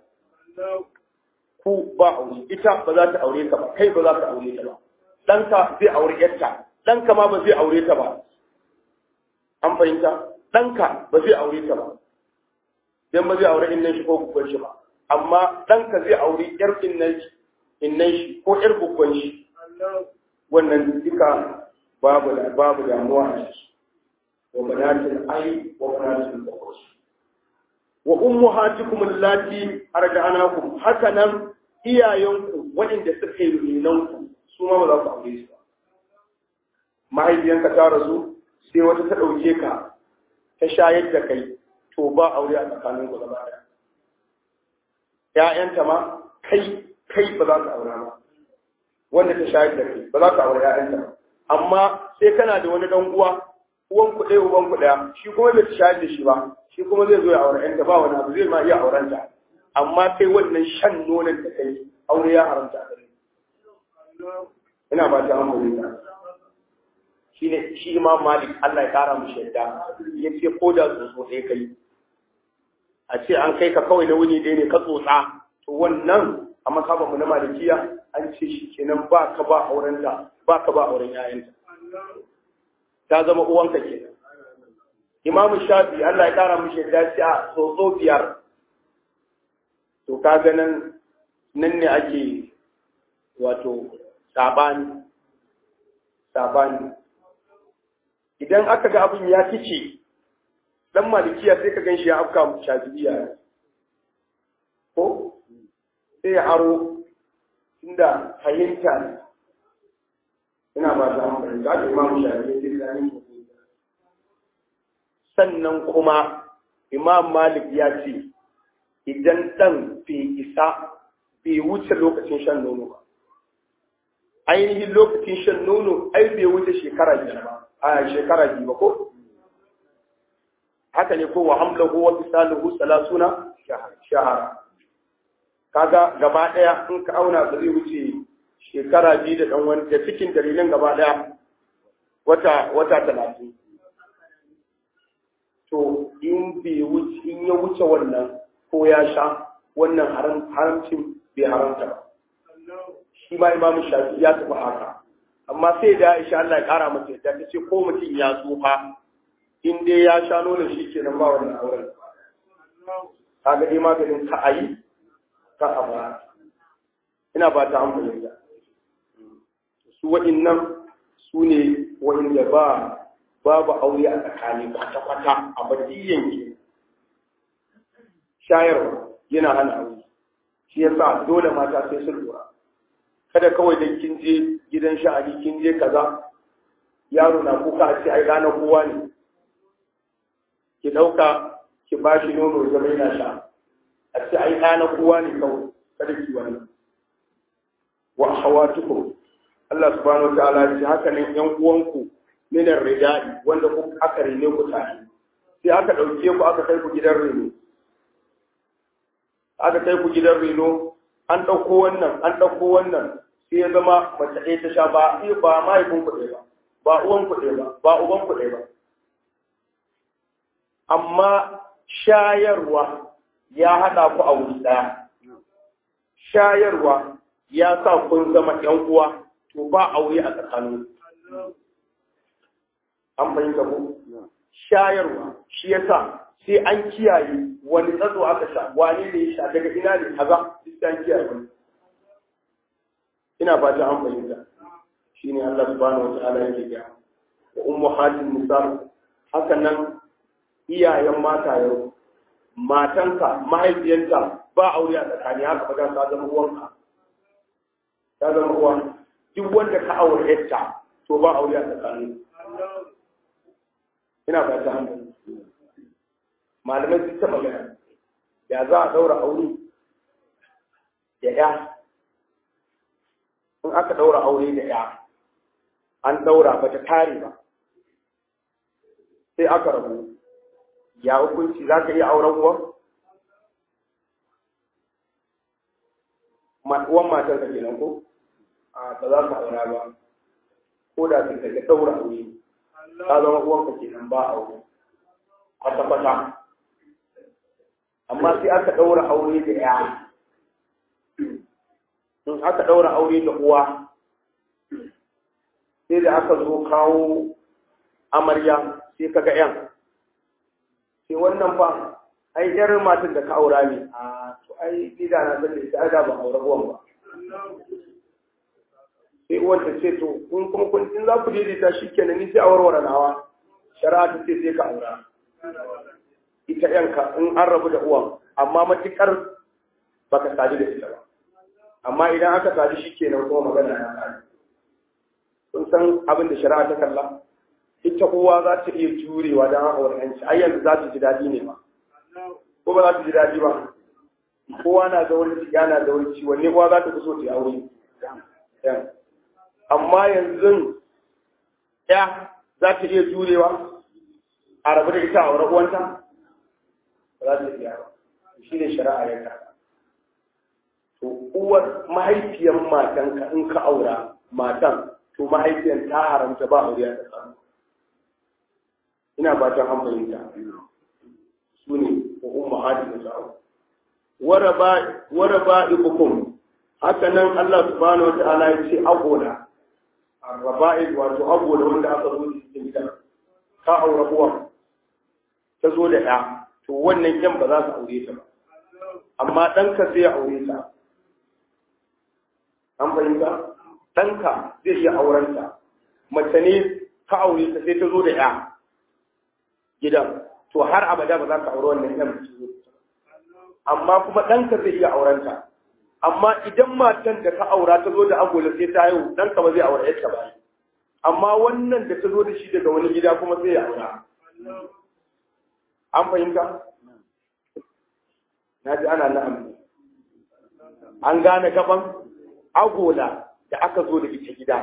ku ba aure ita ba za ta aure ka ba kai ba za ta aure ta ba ɗanka zai aure ƴarka ɗanka ma ba zai aure ta ba an fahimta ɗanka ba zai aure ta ba dan ba zai aure innan shi ko guggon shi ba amma ɗanka zai aure ƴar innan shi innan shi ko ƴar guggon shi wannan duka babu babu damuwa a ciki wa banatul ai wa banatul ukhus wa ummahatukum allati arda'anakum haka nan iyayenku waɗanda suka yi renanku su ma ba za ku aure su ba mahaifiyanka ta rasu sai wata ta ɗauke ka ta shayar da kai to ba aure a tsakanin ku gaba ɗaya ƴaƴanta ma kai kai ba za ka aura ba wanda ta shayar da kai ba za ka aure ƴaƴanta ba amma sai kana da wani dan uwa uwan ku ɗaya uban ku ɗaya shi kuma bai ta shayar da shi ba shi kuma zai zo ya aure ƴanta ba wani abu zai ma iya auren ta amma kai wannan shan nonon da kai aure ya haramta a gare ina ba ta amuri ta shi ne shi imam malik Allah ya kara mu shaida ya ce ko da tsotso ɗaya kai a ce an kai ka kawai na wuni ɗaya ne ka tsotsa to wannan a masaba mu na malikiya an ce shi kenan ba ka ba auren ta ba ka ba auren ƴaƴanta ta zama uwanka kenan imam shafi Allah ya kara mu shaida ce a tsotso biyar to ka ga nan nan ne ake wato sabani sabani idan aka ga abin ya kice dan malikiya sai ka gan shi ya afka shafi'iya ko sai ya aro inda fahimta ne ina ba ta hankali za ta imamu shafi'i sai da sannan kuma imam malik ya ce idan ɗan bai isa bai wuce lokacin shan nono ba ainihin lokacin shan nono ai bai wuce shekara biyar ba a shekara biyu ba ko haka ne ko wa hamlahu wa fisaluhu salasuna shahara kaga gaba daya in ka auna ba zai wuce shekara biyu da dan wani da cikin dalilin gaba daya wata wata talatin to in bai wuce in ya wuce wannan ko ya sha wannan haramcin bai haramta ba shi ma imamu shafi ya tafi haka amma sai da Aisha Allah ya kara mata yadda ta ce ko mutum ya tsufa in dai ya sha nonon shi kenan ba wannan auren kaga dai maganin ka ayi ka a ba ina ba ta amfani da su waɗannan su ne waɗanda ba babu aure a tsakani kwata-kwata a badiyan ke shayarwa yana hana aure shi yasa dole mata sai sun lura kada kawai dan kin je gidan sha'ani kin je kaza yaro na kuka a ce ai ranar kowa ne ki ɗauka ki ba shi nono zama yana sha a ce ai ranar kowa ne kawai kada ki wani wa hawatukum Allah subhanahu wa ta'ala ya ce haka nan yan uwanku minar ridai wanda ku aka rene ku tare sai aka ɗauke ku aka kai ku gidan reno aka kai ku gidan reno an ɗauko wannan an ɗauko wannan sai ya zama mace ɗaya ta sha ba sai ba mahaifin ku ɗaya ba ba uwan ku ɗaya ba ba uban ku ɗaya ba amma shayarwa ya haɗa ku a wuri ɗaya shayarwa ya sa kun zama ƴan uwa to ba aure a tsakanin an fahimta ko shayarwa shi yasa sai an kiyaye wani tsatso aka sha wani ne ya sha daga ina ne kaza sai an kiyaye wani ina fata an fahimta shine Allah subhanahu wataala yake ga wa ummahatin nisa haka nan iyayen mata yau matanka mahaifiyarta ba aure a tsakani haka ba ta zama uwanka ta zama uwa duk wanda ka aure yarta to ba aure a tsakani ina fata an fahimta malamai sun ta magana ya za a daura aure da ya in aka daura aure da ya an daura ba ta tare ba sai aka rabu ya hukunci za ka iya auren uwan uwan matar ka kenan ko a ba za ka aura ba ko da sun ka daura aure ta zama uwanka kenan ba aure kwata-kwata amma sai aka ɗaura aure da ya in aka ɗaura aure da uwa sai da aka zo kawo amarya sai kaga yan sai wannan fa ai yar matan da ka aura ne a to ai gida na da ita da ba aure uwan ba sai uwan ta ce to kun kuma kun in za ku daidaita shi kenan ni sai a warware nawa shari'a ta ce sai ka aura ita yanka in an rabu da uwan amma matukar baka sadu da ita ba amma idan aka sadu shi kenan kuma magana ya kare kun san abin da shari'a ta kalla ita uwa za ta iya jurewa don aure yanci ai yanzu za ta ji daɗi ne ba ko ba za ta ji daɗi ba kowa na da wani ciki na da wani ciwon ne kowa za ta fi so ta yi aure amma yanzu ya za ta iya jurewa a rabu da ita a wurin uwanta ba za ta iya ba shi ne shari'a ya karɓa to uwar mahaifiyar matanka in ka aura matan to mahaifiyar ta haramta ba aure a tsakanin ina ba ta hankalinta su ne ko umma hadi da sa'o wara ba ibukum haka nan Allah subhanahu wata'ala ya ce agoda arraba'id wato agoda wanda aka zo da cikin gida ka aura uwa ta zo da ya to wannan yan ba za su aure ta ba amma ɗanka zai aure ta an fahimta ɗanka zai iya auren ta mace ne ka aure ta sai ta zo da ya gidan to har abada ba za ka aure wannan yan amma kuma ɗanka zai iya auren ta amma idan matan da ka aura ta zo da agola sai ta haihu ɗanka ba zai aure yarta ba amma wannan da ta zo da shi daga wani gida kuma sai ya aura an fahimta na ji ana na'am an gane gaban agola da aka zo da ita gida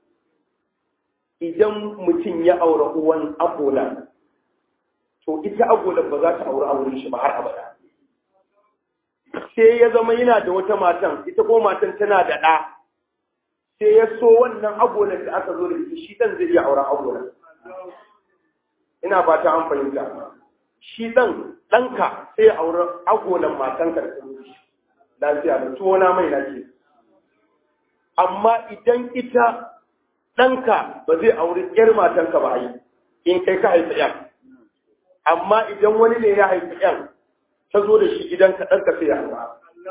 idan mutum ya aure uwan agola to ita agola ba za ta aure auren shi ba har abada sai ya zama yana da wata matan ita ko matan tana da ɗa sai ya so wannan agolan da aka zo da ita shi ɗan zai iya auren agolan ina fata an fahimta shi ɗan ɗanka sai ya aure agolan matanka da kuma lafiya da tuwo na mai lafiya amma idan ita ɗanka ba zai auri ƴar matanka ba yi in kai ka haifi ƴan amma idan wani ne ya haifi ƴan ta zo da shi gidan ka ɗanka sai ya aura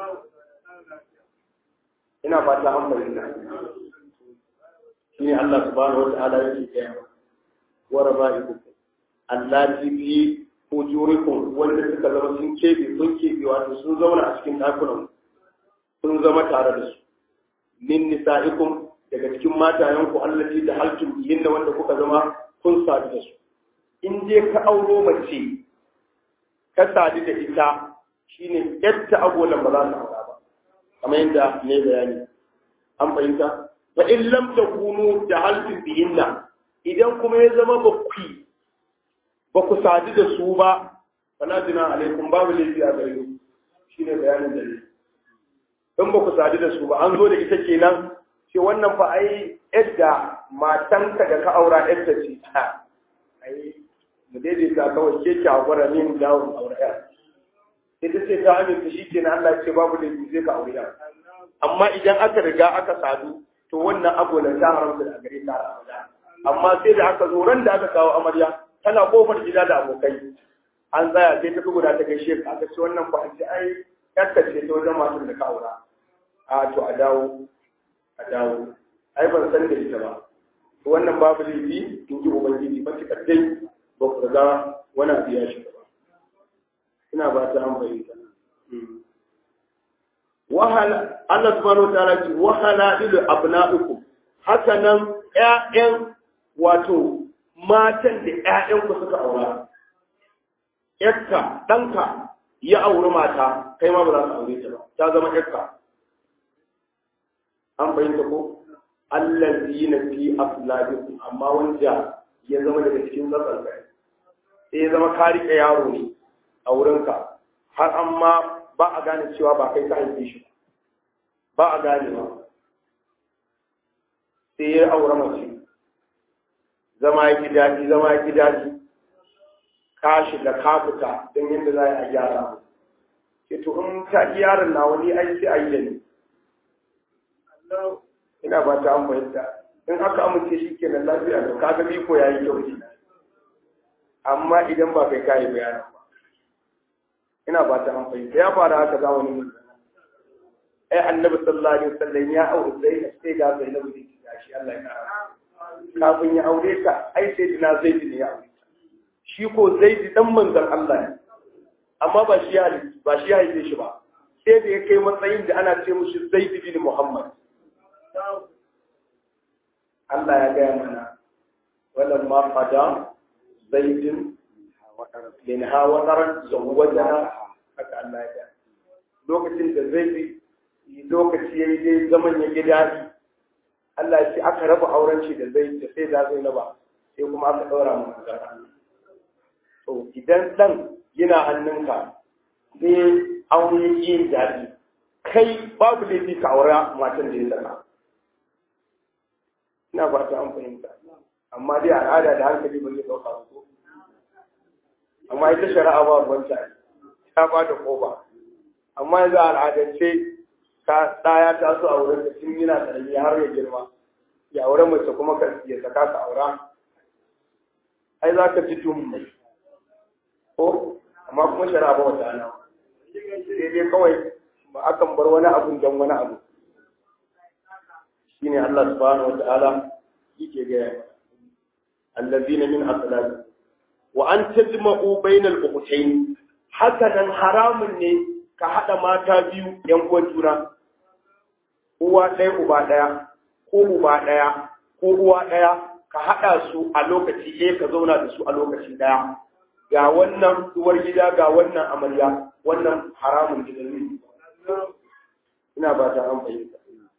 ina fata an fahimta shi ne Allah subhanahu wa ta'ala yake gaya wa raba'ikum allati fi ujurikum wanda suka zama sun kebe sun kebe wato sun zauna a cikin ɗakunan sun zama tare da su min nisa'ikum daga cikin matayenku allati da halkin bihin da wanda kuka zama kun sadu da su in je ka auro mace ka sadu da ita shine yadda agolan ba za su aura ba kamar yadda ne bayani an fahimta fa in lam takunu da halkin bihinna idan kuma ya zama ba ku ba ku sadu da su ba fala jina alaikum babu laifi a gare ku shine bayanin da ne in ba ku sadu da su ba an zo da ita kenan ce wannan fa ai yadda matanka da ka aura yadda ce ta ai mu daidaita kawai ke ki hakura ne mu dawo mu aure ya ita ce ta aminta shi kenan Allah ce babu laifi zai ka aure ya amma idan aka riga aka sadu to wannan agolan ta haramta da gare ta amma sai da aka zo ran da aka kawo amarya tana kofar gida da abokai an tsaya sai ta guda ta gaishe ka aka ce wannan ba ce ai yakka ce ta wajen masu da ka aura a to a dawo a dawo ai ban san da ita ba wannan babu laifi in ji ubangiji matuƙar dai ba ku riga wani abu ya shiga ba ina ba ta an fahimta wahala Allah subhanahu wa ta'ala ce wahala ilu abna'ukum haka nan ƴaƴan wato matan da ƴaƴan ku suka aura ƴarka ɗanka ya auri mata kai ma ba za ka aure ta ba ta zama ƴarka an fahimta ko allazina fi afladikum amma wanda ya zama daga cikin tsatsan kai sai ya zama ka rike yaro ne a wurinka har amma ba a gane cewa ba kai ka haife shi ba a gane ba sai ya aure mace zama ya daɗi zama ya daɗi ka shiga ka fita don yadda za a gyara ke to in ta yaron na wani ai sai a yi da ni ina ba ta an fahimta in aka amince shi kenan lafiya da kaga biko ya yi kyau amma idan ba kai kayi bayanin ba ina ba ta an fahimta ya fara haka zamanin mun ai annabi sallallahu alaihi wasallam ya aure zai sai ga zai na wuce da shi Allah ya kara kafin ya aure ka ai sai dina zaidi ne ya aure shi ko zaidi dan manzon Allah ne amma ba shi ya ba shi ya haife shi ba sai da ya kai matsayin da ana ce mushi zaidi bin Muhammad Allah ya gaya mana wannan ma fada zaidin min ha wadaran zawwajaha haka Allah ya gaya lokacin da zaidi lokaci yayi dai zaman ya gida Allah ya ce aka raba auren shi da zai da sai da zai raba sai kuma aka daura mu magana to idan dan yana hannunka sai aure yin daɗi kai babu laifi ka aura matan da ya saka ina ba ta an fahimta amma dai al'ada da hankali ba zai ɗauka ko amma ita shari'a ba ruwanta ta ba da kofa amma yanzu al'adance ka ɗaya ta so a wurin da tun yana ƙarami har ya girma ya aure mace kuma ka ya saka ka aura ai za ka ji tun mai ko amma kuma shari'a ba wata ana sai dai kawai ba akan bar wani abun don wani abu shine Allah subhanahu wa ta'ala yake ga allazina min aslab wa an tajma'u bainal ukhtayn haka nan haramun ne ka hada mata biyu yan uwan juna uwa ɗaya uba ɗaya ko uba ɗaya ko uwa ɗaya ka haɗa su a lokaci ɗaya ka zauna da su a lokaci ɗaya ga wannan uwar gida ga wannan amarya wannan haramun gidan ne ina ba ta an fahimta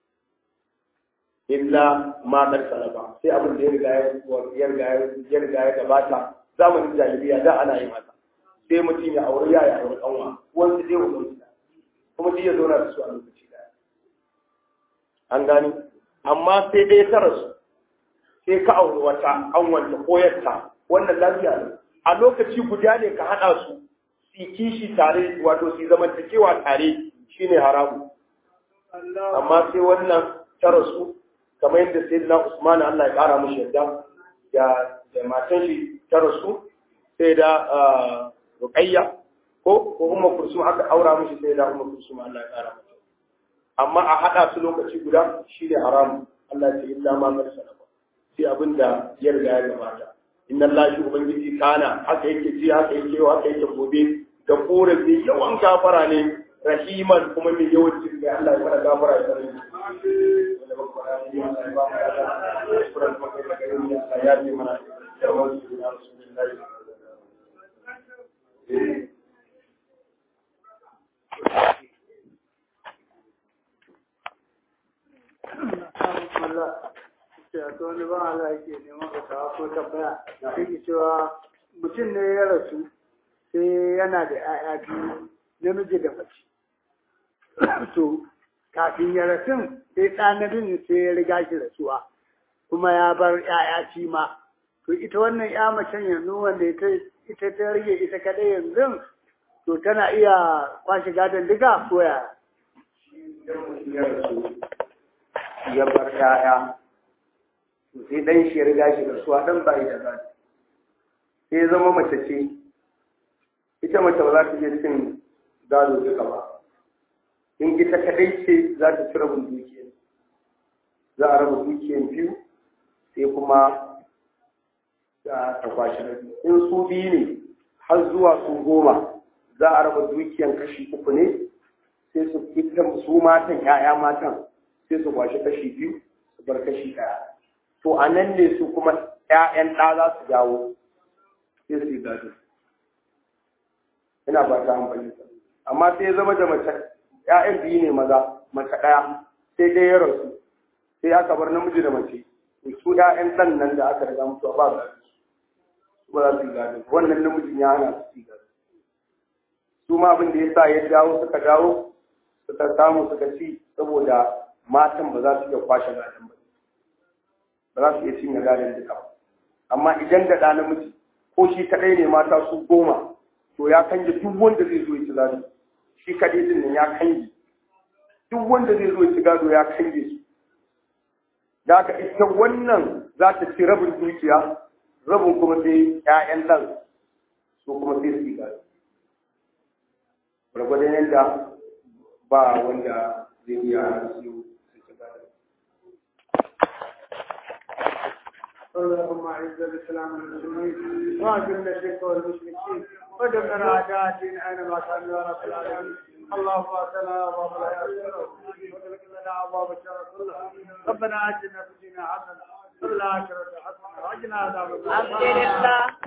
illa ma kar salaba sai abin da ya riga ya riga ya riga ya gabata zamanin jahiliya da ana yi mata sai mutum ya aure ya ya aure kanwa wanda zai wuce kuma shi ya zauna da su a lokaci ɗaya an gani amma sai dai ta rasu sai ka auri wata an wanta koyarta wannan lafiya ne a lokaci guda ne ka haɗa su su kishi tare wato su zamantakewa tare shine haramu amma sai wannan ta rasu kamar yadda sai na usman Allah ya kara mushi yadda da da matan shi ta rasu sai da ruqayya ko ko umma kursum aka aura mushi sai da umma kursum Allah ya kara mata amma a haɗa su lokaci guda shi ne haramu Allah ce illa ma kar sadaka sai abin da ya riga ya gabata inna Allah shi ubangiji kana haka yake ji haka yake haka yake gobe da kore mai yawan gafara ne rahiman kuma mai yawan jin da Allah ya fara gafara ya fara to wani ba Allah yake neman ka kawo ko tambaya yake cewa mutum ne ya rasu sai yana da 'ya'ya biyu namiji da mace to kafin ya rasu sai ɗanabin sai ya riga shi rasuwa kuma ya bar 'ya'ya ci ma to ita wannan 'ya macen yanzu wanda ita ta rage ita kaɗai yanzu to tana iya kwashe gadon diga ko ya ya bar 'ya'ya sai dan shi ya riga shi rasuwa dan bai da gado sai zama mace ce ita mace ba za ta iya cin gado duka ba in ita kadai ce za ta ci rabin dukiyar za a raba dukiyar biyu sai kuma da ta kwashi rabi in su biyu ne har zuwa su goma za a raba dukiyar kashi uku ne sai su ita su matan ya'ya matan sai su kwashi kashi biyu su bar kashi ɗaya to a nan ne su kuma ƴaƴan ɗa za su dawo sai su yi gado ina ba ta amfani amma sai ya zama da mace ƴaƴan biyu ne maza mace ɗaya sai dai ya rasu sai aka bar namiji da mace su ƴaƴan ɗan nan da aka riga mutuwa ba gado ba za su yi gado wannan namijin ya hana su yi gado su ma abin da ya sa ya dawo suka dawo suka samu suka ci saboda matan ba za su iya kwashe gadon ba ba za su iya cinye gadon duka ba amma idan da ɗa namiji ko shi kaɗai ne mata su goma to ya kange duk wanda zai zo ya ci gado shi kaɗai din nan ya kange duk wanda zai zo ya ci gado ya kange su da haka ita wannan za ta ci rabin dukiya rabin kuma sai ‘ya'yan ɗan su kuma sai su yi gado gwargwadon yadda ba wanda zai iya siyo su ci gado اللهم اعز الاسلام والمسلمين واذل الشرك والمشركين ودمر اعداء الدين اينما كانوا يا رب العالمين اللهم اتنا ابواب الخير واغلق لنا ابواب الشر كلها ربنا اتنا في الدنيا حسنه وفي الاخره حسنه واجعلنا عذاب النار